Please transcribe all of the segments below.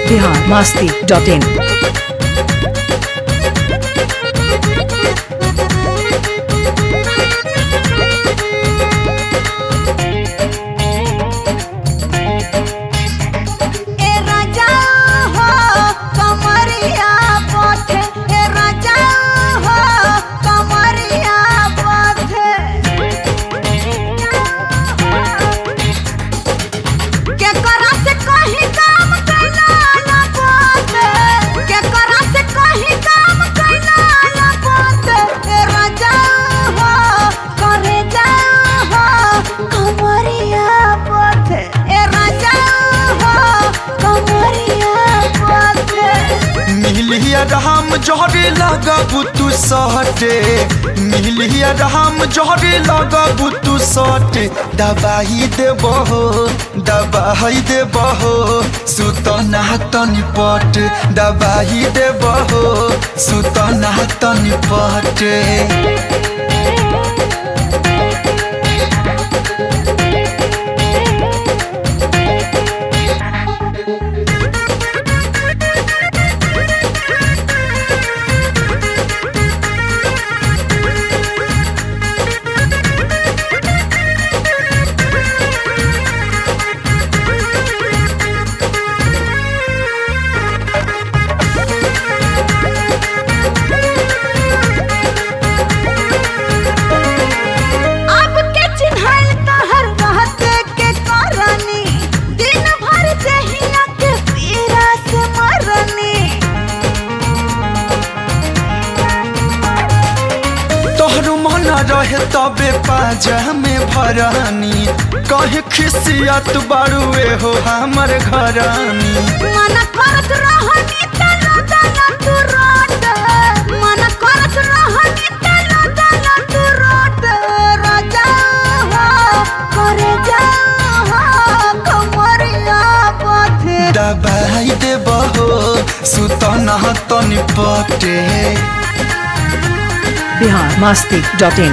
Bihar Masti dot in ए राजा हो कमरिया पथे ए राजा हो कमरिया पथे के करा से कहीं काम कैला ना पथे के करा से कहीं काम कैला ना पथे ए राजा हो करे जा हो कमरिया पथे ए राजा हो कमरिया पथे मिलिया राम जहरे लगबू तू सहटे मिलिया राम जहरे लगबू तू सहटे दबाई देबहो दबाई देबहो सुतना तनि पट दबाई देबहो सुतना तनि पटे अब के चिन्हल तहर रहते के करनी दिन भर जहिया के पीरा से मरनी तोहर मन रहे तबे पाजा में भरानी कहे खिसियत बारुए हो हमर घरानी मन करत रहनी तलो तलो तू रोट मन करत रहनी तलो तलो तू रोट राजा हो करे जा हो कमरिया पथे दबाई देबहो सुतना तनि पटे बिहार मास्ती डॉट इन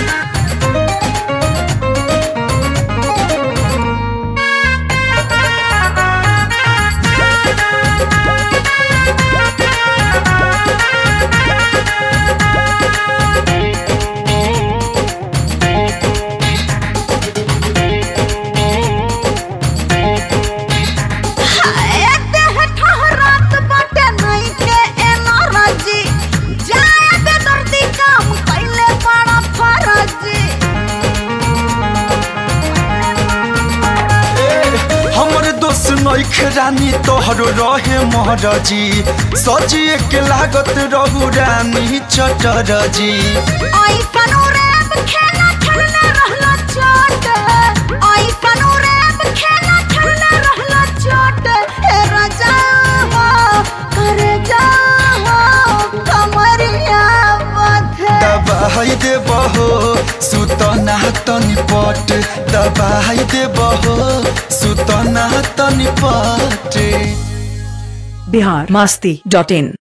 एक देह ठहरात बाटे नहीं के एनर्जी जाए बे दर्दी काम कैले बड़ा फरजी हमर दोस्त नइखे रानी तोहर रहे महरजी सजिए के लागत रहू रानी चटरजी ऐसन रैप खेला खेलने रहला चोट ऐसन रैप खेला खेलने रहला चोट हे राजा हो कर जा हो कमरिया बथे दबाई देबहो सुतना तनि पट दबाई देबहो सुतना तनि पट बिहार मास्ती डॉट इन